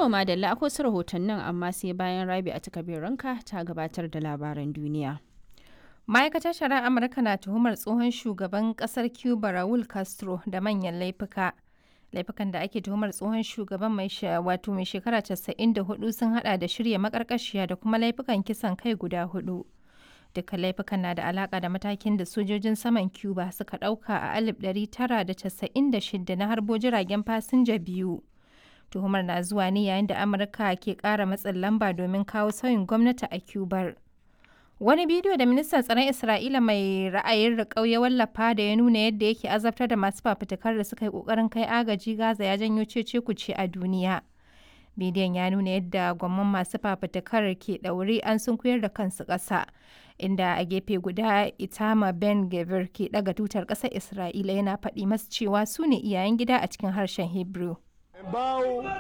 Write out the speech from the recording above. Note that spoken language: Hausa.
To Madalla akwai wasu rahotannin amma sai bayan Rabi a ranka ta gabatar da labaran duniya. Ma'aikatar shari'ar Amurka na tuhumar tsohon shugaban kasar Cuba Raul Castro da manyan laifuka. Laifukan da ake tuhumar tsohon shugaban mai wato mai shekara 94 sun hada da shirya makarkashiya da kuma laifukan kisan kai guda hudu. Dukkan laifukan na da alaka da matakin da sojojin saman Cuba suka dauka a 1996 na harbo jiragen fasinja biyu. Tuhumar na zuwa ne yayin da Amurka ke kara matsin lamba domin kawo sauyin gwamnati a Cubar. Wani bidiyo da ministan tsaron Isra'ila mai ra'ayin riƙau ya wallafa da ya nuna yadda yake azabtar da masu fafutukar da suka yi ƙoƙarin kai agaji Gaza ya janyo cece kuce a duniya. Bidiyon ya nuna yadda gwamman masu fafutukar ke ɗaure an sunkuyar da kansu ƙasa, inda a gefe guda Itama Ben Gavir ke ɗaga tutar ƙasar Isra'ila yana faɗi masu cewa su ne iyayen gida a cikin harshen Hebrew.